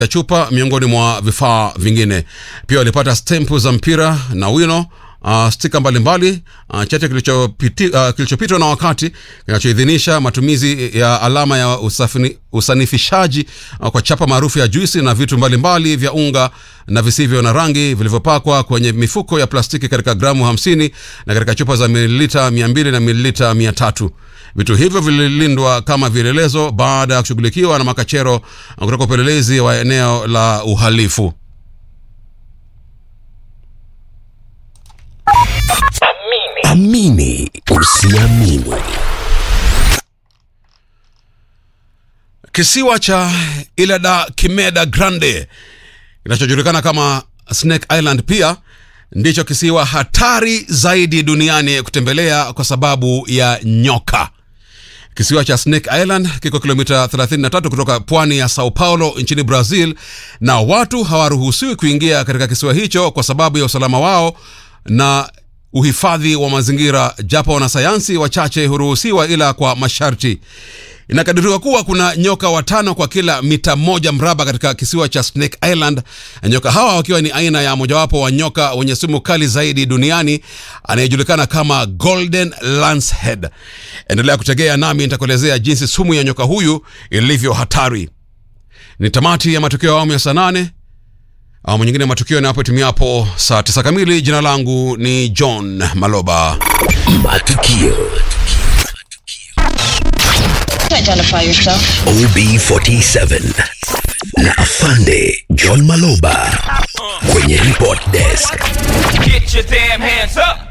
ya chupa miongoni mwa vifaa vingine. Pia walipata stempu za mpira na wino Uh, stika mbalimbali uh, chete kilichopiti- uh, kilichopitwa na wakati kinachoidhinisha matumizi ya alama ya usafini, usanifishaji uh, kwa chapa maarufu ya juisi na vitu mbalimbali vya unga na visivyo na rangi vilivyopakwa kwenye mifuko ya plastiki katika gramu 50 na katika chupa za mililita 200 na mililita 300. Vitu hivyo vililindwa kama vielelezo baada ya kushughulikiwa na makachero uh, kutoka upelelezi wa eneo la uhalifu. Amini usiamini. Kisiwa cha Ilha Kimeda Grande kinachojulikana kama Snake Island pia ndicho kisiwa hatari zaidi duniani kutembelea kwa sababu ya nyoka. Kisiwa cha Snake Island kiko kilomita 33 kutoka pwani ya Sao Paulo nchini Brazil, na watu hawaruhusiwi kuingia katika kisiwa hicho kwa sababu ya usalama wao na uhifadhi wa mazingira, japo wanasayansi wachache huruhusiwa ila kwa masharti. Inakadiriwa kuwa kuna nyoka watano kwa kila mita moja mraba katika kisiwa cha Snake Island, na nyoka hawa wakiwa ni aina ya mojawapo wa nyoka wenye sumu kali zaidi duniani anayejulikana kama Golden Lancehead. Endelea kutegea nami nitakuelezea jinsi sumu ya nyoka huyu ilivyo hatari. Ni tamati ya matukio ya awamu ya saa nane. Awamu nyingine ya matukio inapotumiapo saa tisa kamili. Jina langu ni John Maloba. Matukio Identify yourself. OB47 na Afande John Maloba kwenye report desk. Get your damn hands up.